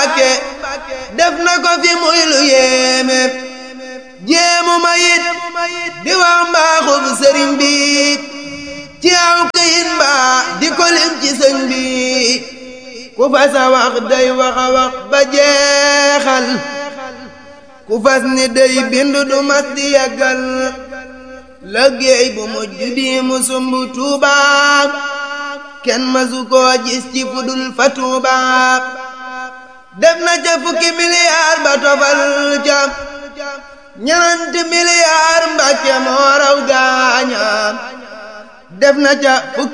def na ko fi muy lu yéeme jéemu ma yit di wax mbaaxub sëriñ bi ci aw këyit mbaa di ko lim ci sëñ bi ku fas a wax day wax a wax ba jeexal ku fas ni day bind du mas di yàggal liggéey bu mujj bi mu sumb Tuuba kenn masu koo gis ci fudul fa Tuuba def na ca fukki miliyaar ba tofal ca ñenanti miliyaar Mbàkke moo raw gaaña def na ca fukki